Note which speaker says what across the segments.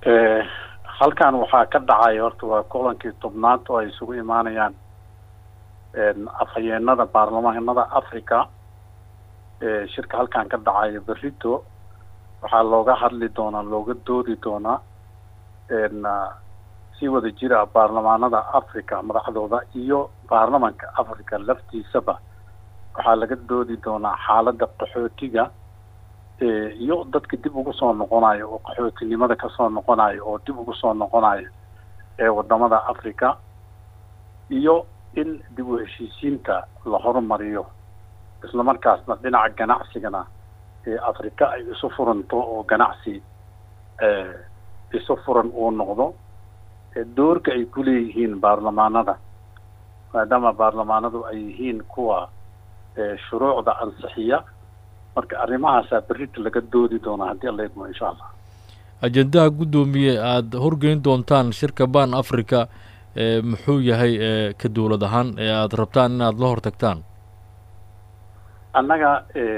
Speaker 1: halkan waxaa ka dhacay horta waa kulankii tobnaad oo ay isugu imaanayaan afhayeenada baarlamaanada africa shirka halkan ka dhacayo berito waxaa looga hadli doonaa looga doodi doonaa si wada jira baarlamaanada africa madaxdooda iyo baarlamanka africa laftiisaba waxaa laga doodi doonaa xaaladda qaxootiga iyo dadka dib ugu soo noqonayo oo qaxootinimada kasoo noqonayo oo dib ugu soo noqonayo ee wadamada africa iyo in dib u heshiisiinta la horumariyo islamarkaasna dhinaca ganacsigana africa ay isu furanto oo ganacsi isu furan uu noqdo doorka ay ku leeyihiin baarlamaanada maadaama baarlamaanadu ay yihiin kuwa shuruucda ansixiya marka arrimahaasaa berrita laga doodi doonaa haddii alla idmo insha allah
Speaker 2: ajendaha guddoomiye aada horgeyn doontaan shirka ban africa muxuu yahay ka dowlad ahaan ee aada rabtaan inaad la hortagtaan
Speaker 1: annaga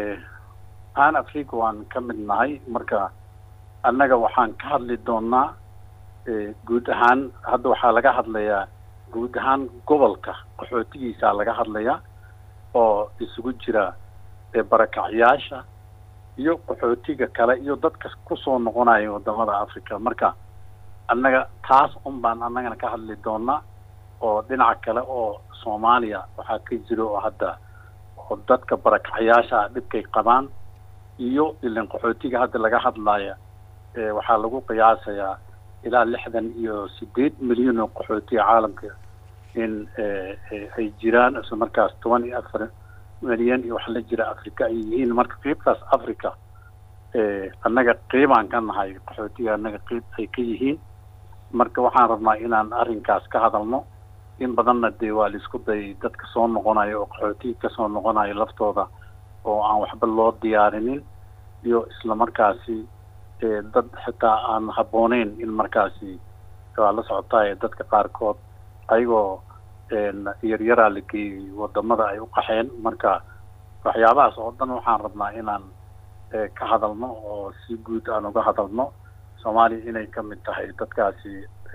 Speaker 1: an africa waan ka mid nahay marka annaga waxaan ka hadli doonaa guud ahaan hadda waxaa laga hadlayaa guud ahaan gobolka qaxootigiisaa laga hadlayaa oo isugu jira barakacyaasha iyo qaxootiga kale iyo dadka kusoo noqonaya wadamada africa marka annaga taas un baan annagana ka hadli doonaa oo dhinaca kale oo soomaaliya waxaa ka jira oo hadda oo dadka barakacyaasha dhibkay qabaan iyo ilan qaxootiga hadda laga hadlaya waxaa lagu qiyaasayaa ilaa lixdan iyo sideed milyan oo qaxootiga caalamka in ay jiraan isla markaas toban iyo afar milyan iyo wax la jira africa ay yihiin marka qiibtaas africa annaga qiibaan ka nahay qaxootiga annaga qiib ay ka yihiin marka waxaan rabnaa inaan arrinkaas ka hadalno in badanna dee waa laisku dayay dadka soo noqonayo oo qaxootiga kasoo noqonayo laftooda oo aan waxba loo diyaarinin iyo isla markaasi dad xitaa aan habbooneyn in markaasi waa la socotaay dadka qaarkood ayagoo yaryaraa la geeyey wadamada ay u qaxeen marka waxyaabahaas oo dhan waxaan rabnaa inaan ka hadalno oo si guud aan uga hadalno soomaaliya inay ka mid tahay dadkaasi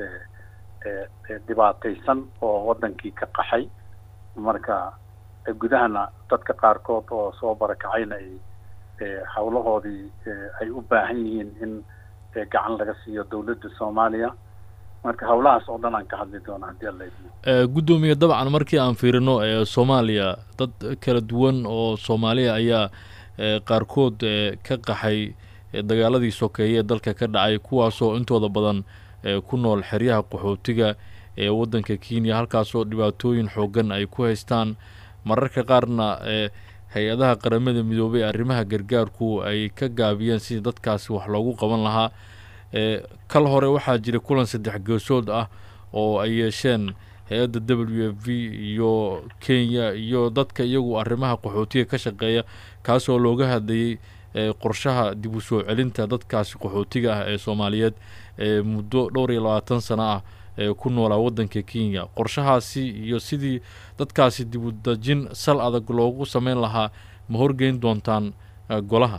Speaker 1: dhibaataysan oo wadankii ka qaxay marka gudahana dadka qaarkood oo soo barakacayna ay hawlahoodii ay u baahan yihiin in gacan laga siiyo dawladda soomaaliya marka hawlahaas oo dhan aan ka hadli doona haddii alla idmo
Speaker 2: guddoomiye dabcan markii aan fiirino soomaaliya dad kala duwan oo soomaaliya ayaa qaarkood ka qaxay dagaaladii sokeeye ee dalka ka dhacay kuwaasoo intooda badan ku nool xeryaha qaxootiga ee waddanka kenya halkaasoo dhibaatooyin xoogan ay ku haystaan mararka qaarna hay-adaha qaramada midoobay arrimaha gargaarku ay ka gaabiyeen sidii dadkaasi wax loogu qaban lahaa kal hore waxaa jira kulan saddex geesood ah oo ay yeesheen hay-adda w f v iyo kenya iyo dadka iyagu arrimaha qaxootiga ka shaqeeya kaasoo looga hadlayey qorshaha dib u soo celinta dadkaasi qaxootiga ah ee soomaaliyeed ee muddo dhowr iyo labaatan sano ah ee ku noolaa waddanka kenya qorshahaasi iyo sidii dadkaasi dib u dejin sal adag loogu sameyn lahaa ma horgeyn doontaan golaha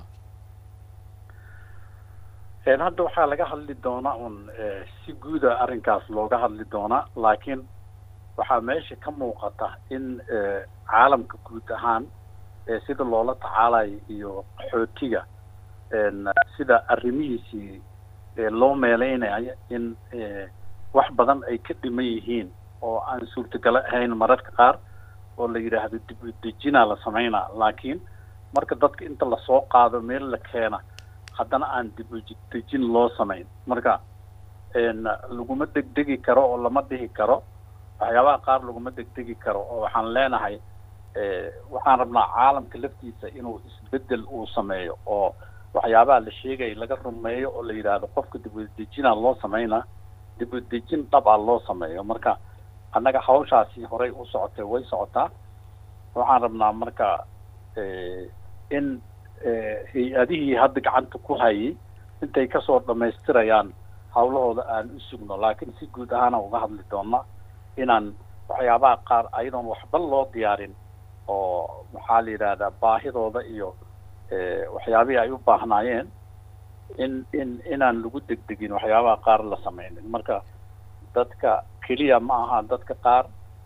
Speaker 1: hadda waxaa laga hadli doonaa un si guuda arrinkaas looga hadli doonaa laakiin waxaa meesha ka muuqata in caalamka guud ahaan sida loola tacaalayo iyo qaxootiga sida arrimihiisii loo meeleynayo in wax badan ay ka dhiman yihiin oo aan suurtagalo ahayn mararka qaar oo la yidhaahdo dib u dejinaa la sameynaa laakiin marka dadka inta lasoo qaado meel la keena haddana aan dib u dejin loo samayn marka laguma degdegi karo oo lama dhihi karo waxyaabaha qaar laguma degdegi karo oo waxaan leenahay waxaan rabnaa caalamka laftiisa inuu isbedel uu sameeyo oo waxyaabaha la sheegaya laga rumeeyo oo la yidhaahdo qofka dib u dejinaa loo sameynaa dib u dejin dhabaa loo sameeyo marka annaga hawshaasi horey u socotay way socotaa waxaan rabnaa marka in hay-adihii hadda gacanta ku hayay intay kasoo dhamaystirayaan hawlahooda aan u sugno laakiin si guud ahaana uga hadli doona inaan waxyaabaha qaar ayadoon waxba loo diyaarin oo maxaa la yidhahdaa baahidooda iyo waxyaabihii ay u baahnaayeen in in inaan lagu degdegin waxyaabaha qaar la sameynin marka dadka keliya ma aha dadka qaar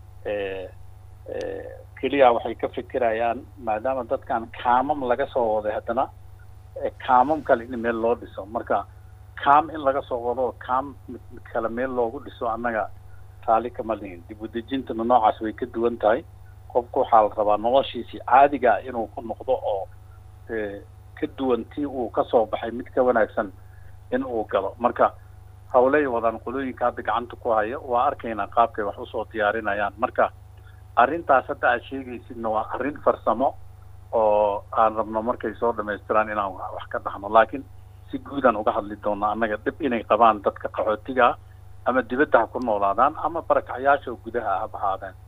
Speaker 1: keliya waxay ka fikirayaan maadaama dadkan kaamam laga soo waday haddana kaamam kale in meel loo dhiso marka kaam in laga soo wado kaam mid kale meel loogu dhiso annaga taali kama lihin dib u dejintana noocaas way ka duwan tahay qofku waxaa la rabaa noloshiisii caadiga inuu ku noqdo oo ka duwan tii uu kasoo baxay mid ka wanaagsan in uu galo marka hawley wadaan qolooyinka hadda gacanta ku haya waa arkaynaa qaabkay wax usoo diyaarinayaan marka arrintaas hadda aad sheegaysidna waa arrin farsamo oo aan rabno markay soo dhamaystiraan inaan wax ka dhaxno laakiin si guudaan uga hadli doona annaga dhib inay qabaan dadka qaxootiga ah ama dibadda ha ku noolaadaan ama barakacyaasha gudaha ha bahaadeen